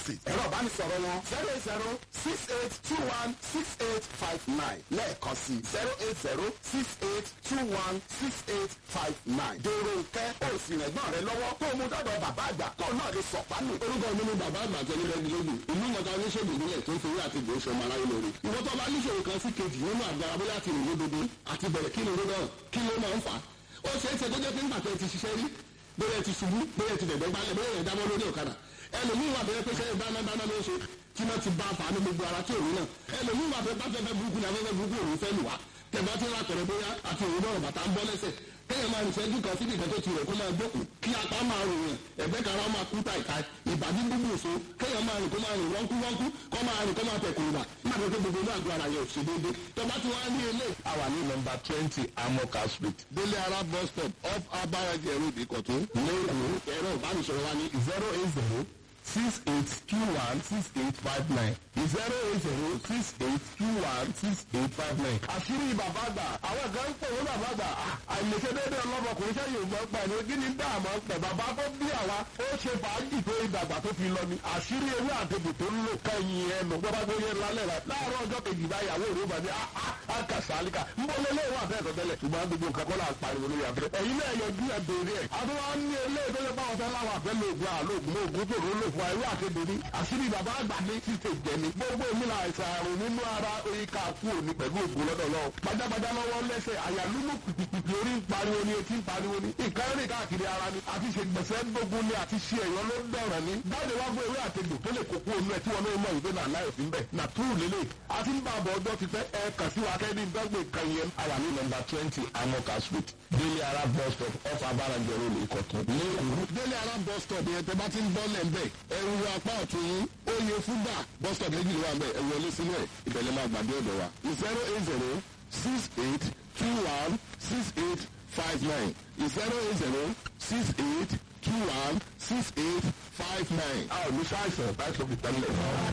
street ẹ̀rọ ìbánisọ̀rọ̀ wọn zero eight zero six eight two one six eight five nine lẹ́ẹ̀kan sí zero eight zero six eight two one six eight five nine. dèrò nkẹ́ òsì rẹ̀gbọ́n rẹ lọ́wọ́ tó mú dọ́dọ̀ bàbá àgbà tó náà lè sọ̀pánù. orúkọ mi ni bàbá àgbà tẹ̀lé lẹ́gbẹ̀lẹ́gbẹ̀ ìlú mọ̀ta oníṣègùn ìbílẹ̀ tó ń fowó àti ìgbò sọmọ aráyé lórí. ìwọ́n tó bá níṣòro kan sí kejì nínú àgbára bóyá ti rìn lódodo àti bẹ̀rẹ̀ kí ni ló náà kí ló máa ń fà á. ó ṣeé ṣe tó jẹ́ pé nígbà tẹ́ ti ṣiṣẹ́ rí bóyá ti ṣubú bóyá ti dẹ̀gbẹ́ gbálẹ̀ bóyá ẹ̀ dábọ́ lórí ọ̀kadà ẹlòmíín wà bẹ́ẹ̀ pé ṣe dáná dáná ló ṣe tí wọ́n ti bá a fà á ní gbogbo ara tí òun náà ẹlòmíín wà bẹ́ẹ̀ bá fẹ́ fẹ́ burúkú ní afẹ́fẹ́ burúkú òun fẹ́ lù wá tẹ̀bá tí wọ́n àtọ̀rọ̀ bóyá àti òun náà bàtà ń bọ́ lẹ́sẹ̀ kéèyàn máa nìṣẹ́jú kan síbi ìkan tó ti rẹ̀ kó máa gbókùn kí apá máa rò yàn ẹ̀gbẹ́ kan máa kú tàìta ìbàdí gbogbo òṣó kéèyàn máa rìn kó máa rìn wọ́nkú wọ́nkú kó máa rìn kó máa tẹ̀ kùnùbà má bẹ́ẹ̀ pé gbogbo náà gbọ́ ara yẹn ò ṣe déédéé tọ́ba tí wọ́n á ní ilé. àwa ní nọmba twenty amoka street délé ara bus stop off abaraje road ìkọ̀tún. lẹ́yìn ẹ̀rọ ìbánisọ̀rọ̀ wa ní zero eight zero six eight two one six eight five nine zero eight zero six eight two one six eight five nine. àṣírí bàbá àgbà àwọn kan ń pè wọ́n bàbá àgbà àìlèṣe déédéé ọlọ́mọkùnrin sẹ́yìn ògbọ́n pa ẹni kí ni dáàmú pẹ̀ bàbá tó bí àwa ó ṣe fàájì tó ìdàgbà tó fi lọ ni àṣírí ewé àtẹ̀bù tó ń lò kẹ́yìn ẹnu gbọ́dọ̀ tó yẹ lálẹ́ rẹ̀ láàárọ̀ ọjọ́ kejì báyàwó rẹ̀ bá ní àkàsálíkà ń bọ́ lé léwà bẹ́ẹ̀ tó tẹ́lẹ̀ ṣùgbọ́n gbogbo nǹkan kọ́ là ń pariwo lórí àfẹ́ ẹ̀yin náà yọjú ẹ̀ béèrè ẹ̀ àtúwá ní ilé ìtọ́jú báwọn fẹ́ láwọn àfẹ́ lóògùn àlóògùn lóògùn tó rò lò fún ẹ̀rú àtẹ̀bù ní àṣírí bàbá àgbà ní títẹ̀ jẹ́ni gbogbo èmi là àìsàn àrùn nínú ara orí ká kú òní pẹ̀lú ògùn lọ́dọ̀ lọ. gbajàgbajà lọ́wọ́ lẹ́sẹ̀ àyàlúmọ̀ pìpìpì orí ń pariwo ni etí ń pariwo ni. nǹkan rìn káàkiri ara ni àti ṣe gbẹ̀sẹ̀ gbógun ni àti ṣe ẹ̀yọ́ ló dọ̀rọ̀ ni. báyìí wá gbé ewé àtẹ̀gbò tó lè kókó onú ẹ̀ tí wọn náà mọ̀ ìgbé náà láyọ̀ sí bẹ̀. nà túrù lélẹ̀ àti ń bá àbọ̀ ọjọ́ ti fẹ́ ẹ kàn sí wa kẹ́ni dọ́gbẹ̀ kan yẹn. àwa ní nọmba twenty amoka street délé ara bus stop off abaraje road ìkọ̀tún. lẹ́kọ̀ọ́ délé ara bus stop yẹn tẹ bá ti ń bọ́ lẹ̀ ń bẹ̀ ẹ̀rù apá ọ̀tún yín ó yẹ fúgbà bus stop méjì ló wà ń bẹ̀ ẹ̀ wọlé sínú ẹ̀ ìbẹ̀lẹ̀ máa gbàdé ọ̀dọ̀ wa zero eight zero six eight two one six eight five nine zero eight zero six eight two one six eight five nine. a ò ní ṣàìsàn láìsọ fi tẹ́lẹ̀.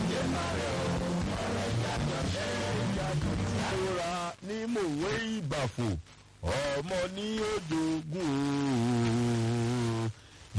ìrora ní mòwe ìbàfò ọmọ ní ojoogun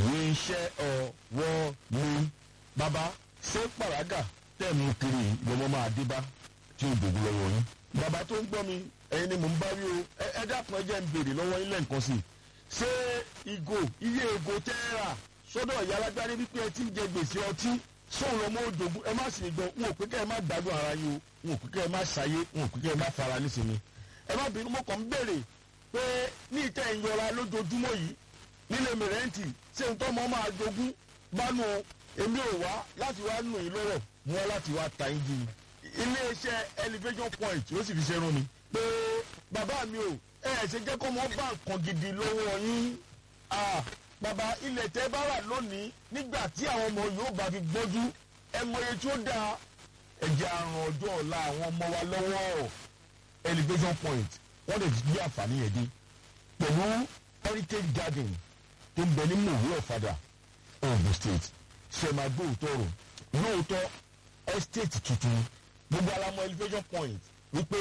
iṣẹ́ ọwọ́ mi. bàbá ṣé pàrágà tẹ̀ mú kiri lọ́mọ máa dé bá tí ó dògún lọ́wọ́ yín. bàbá tó ń gbọ́ mi ẹ̀yin ni mò ń bá wí o ẹ ẹ dákun ẹ jẹ́ ń béèrè lọ́wọ́ yín lẹ́ǹkan sí i. ṣé ìgò iye ìgò tẹ́ ẹ rà sọ́dọ̀ ìyá alágbárí wípé ẹ ti ń jẹ gbèsè ọtí sóun lọ́mọ òdògún ẹ má sì lè gbọ́ n ò pé kẹ́ ẹ má gbádùn ara yín o n ò pé kẹ́ ẹ má ṣayé n ò pé kẹ́ ẹ má fara nísìnyí. ẹ má bínú mo kàn ń béèrè pé ní ìtẹ́ ìyọra lójoojúmọ́ yìí nílé mìrẹ́ǹtì ṣé n tọ́ mọ́ máa jogún bánu èmi ò wá láti wá nù yín lọ́rọ̀ mú wá láti wá ta yín jìn iléeṣẹ́ elevation point ó sì fi ṣe rán mi pé bàbá mi ò ẹ ẹ ṣe jẹ́ kó mọ́ bá nǹkan gidi lọ́wọ́ yín ah bàbá ilẹ̀ tẹ́ bá wà lónìí nígbà tí àwọn ọmọ yóò bá fi gbọ́jú ẹ mọye tí ó dáa ẹ̀jẹ̀ àrùn ọjọ́ ọ̀la àwọn ọmọ wa lọ́wọ́ elevation point wọ́n lè gbé àǹfààní yẹn dé pẹ̀lú heritage garden tó ń bẹ ní mòwe ọ̀fadà ogun state ṣe máa gbé òótọ́ rò lóòótọ́ estate tuntun gbogbo alamọ elevation point wípé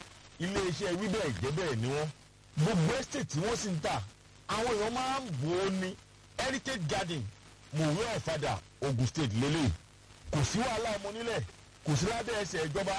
iléeṣẹ́ wíbẹ̀ ìjẹ́bẹ̀ ni wọ́n gbogbo estate tí wọ́n sì ń tà àwọn èèyàn máa ń bò ó ní heritage garden mòwe ọ̀fadà ogun state lélẹ̀ kò sí wàhálà ọmọ nílẹ̀ kò sí lábẹ́ ẹsẹ̀ ìjọba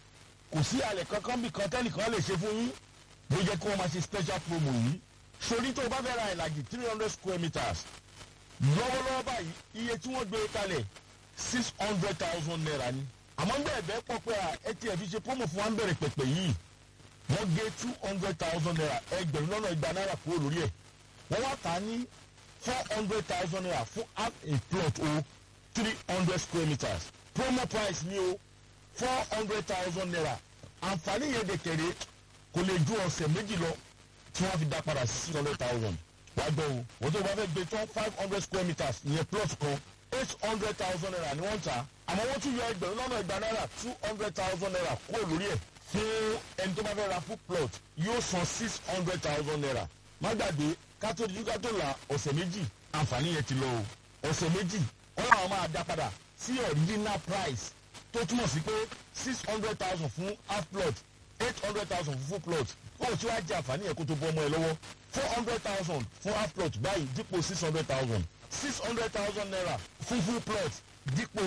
kò sí àlẹ̀ kankan bí kan tẹ́nìkan lè ṣe fún yín ló jẹ́ kí wọ́n máa ṣe special promo yìí sori tó o bá fẹ́ ra ìlàjì three hundred square meters lọ́wọ́lọ́wọ́ báyìí iye tí wọ́n gbé kalẹ̀ six hundred thousand naira ni àmọ́ bẹ́ẹ̀ bẹ́ẹ̀ pọ̀ pé ẹ ti ẹ̀ fi ṣe promo fún wa ń bẹ̀rẹ̀ pẹ̀pẹ̀ yìí wọ́n gé two hundred thousand naira ẹgbẹ̀rún lọ́nà igba náírà kúrò lórí ẹ̀ wọ́n wá tà á ní four hundred thousand naira fún half a plot o three hundred square meters promo price ni o four hundred thousand naira àǹfààní yẹn dẹ̀ kẹ̀rẹ́ kò lè ju ọ̀sẹ̀ méjì lọ tí wọ́n fi dá padà sí six hundred thousand wá gbọ́ o wọ́n tó bá fẹ́ gbé tán five hundred square meters ìyẹn plot kan eight hundred thousand naira ni wọ́n ń ta àmọ́ wọ́n tún yọ ẹgbẹ̀rún lọ́nà ìgbà náírà two hundred thousand naira kúrò lórí ẹ̀ fún ẹni tó bá fẹ́ ra full plot yóò san six hundred thousand naira má gbàgbé kátó di kátó la ọ̀sẹ̀ méjì àǹfààní yẹn ti lọ o ọ̀sẹ̀ méjì wọ́n làwọn máa dá padà sí original price tó túmọ̀ sí pé six hundred thousand fún half plot eight hundred thousand fún full plot ó tí wàá jẹ àǹfààní yẹn kó tó bọ́ ọmọ ẹ lọ́wọ́ four hundred thousand fún half plot báyìí dípò six hundred thousand six hundred thousand naira fún full plot dípò eight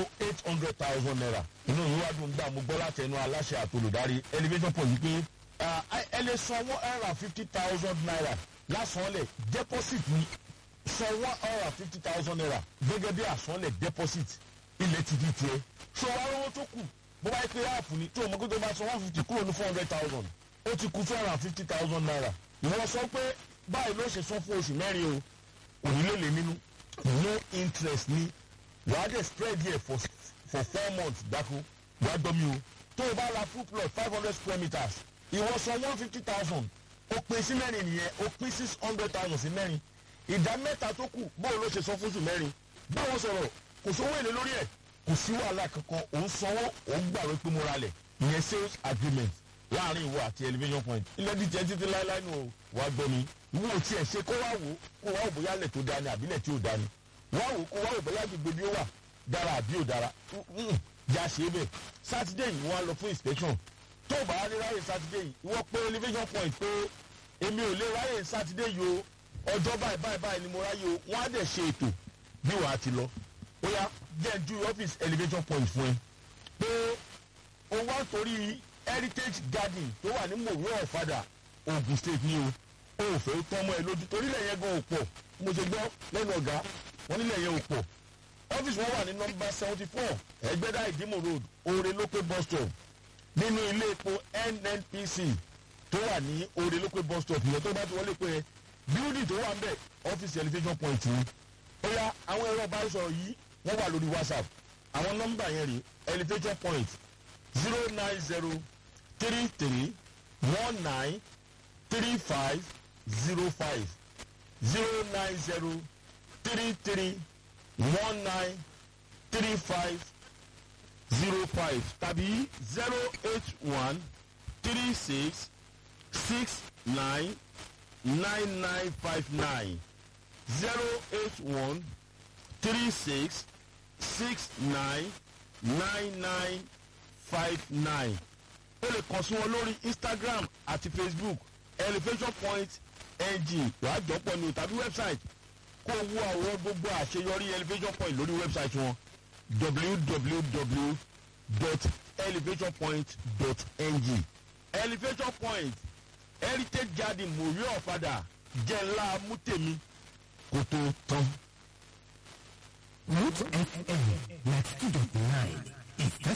hundred thousand naira inú yìí wá dùn gbà mo gbọ́ láti ẹnu aláṣẹ àtolùdarí elevation point yìí pé ah, ẹ lè san one hundred and fifty thousand naira lásánlẹ̀ deposit ni san one hundred and fifty thousand naira gẹ́gẹ́ bí àsánlẹ̀ deposit ilẹ̀ ti di tiẹ̀ ṣọ wa owó tó kù bó bá yẹ pé áàpù ni tó o mọ̀ pé tó bá san one fifty kúrò ní four hundred thousand ó ti kú two hundred and fifty thousand naira ìwọ sọ pé báyìí ló ṣe san fún oṣù mẹ́rin o òní lè lè nínú no interest ni wàá dẹ̀ spread here for for four months dákú wàá gbọ́ mi o tó o bá ra full plot five hundred square meters ìwọ san one fifty thousand o pín sí mẹ́rin nìyẹn o pín six hundred thousand sí mẹ́rin ìdá mẹ́ta tó kù bóun ló ṣe san fún oṣù mẹ́rin báwọn sọ̀rọ̀ kò sówó èlé lórí ẹ̀ kò sí wàhálà kankan òun sanwó òun gbàgbé pé mo ralẹ̀ ìyẹn sales agreement láàrin ìwọ àti elevation point ilé díjẹ títí láéláé nù o wá gbọ́ mi ìwọ ò tiẹ̀ ṣe kó wá wò kó wá wò bóyá lẹ̀ tó dání àbílẹ̀ tí ò dání wá wò kó wá wò bóyá gbogbo bí ó wà dára àbí ò dára yà ṣe é bẹ̀ sátidé yìí wọ́n á lọ fún inspection tó o bá wá ní ráyè sátidé yìí ìwọ pé elevation point pé èmi ò lè ráyè sátidé yìí o ọjọ́ báyìí báyìí báyìí ni mo ráyè o wọ́n á dẹ̀ ṣe ètò bí wàá ti lọ ó yá jẹ́ ju ọ́fíìsì elevation point fún ẹ pé o wá torí heritage garden tó wà ní mòwe ọ̀fadà ogun state ni o o ò fẹ́ tọ́ ọmọ ẹ lójú torílẹ̀ yẹn gan ò pọ̀ mo ṣe gbọ́ lẹ́nu ọ̀gá wọn nílẹ̀ yẹn ò pọ̀ ọ́fíìsì wọn wà ní nọmba seventy four ẹgbẹ́dá ìdímò road oore lópé bus stop nínú ilé epo nnpc tó wà ní oore lópé bus stop ìyẹn tó bá ti wọlé pé building tó wà ń bẹ̀ ọ́fíìsì elevation point ni ó yá àwọn ẹ̀rọ ìbánisọ̀rọ̀ yìí wọ́n wà lórí whatsapp àwọn nọ́mbà yẹn rí elevation point zero nine zero three three one nine three five zero five zero nine zero three three one nine three five zero five tàbí zero eight one three six six nine nine nine five nine zero eight one three six six nine nine nine five nine o lè kàn sí wọn lórí instagram àti facebook elevation point ng wàá jọpọ̀ ní o tàbí website kó o wo àwọn gbogbo àṣeyọrí elevation point lórí website wọn www.elevationpoint.ng elevation point heritage garden mòrí ọ̀fadà jẹ́ ńlá mútèmi kó tó tán. Root FM 92.9 ìfẹ́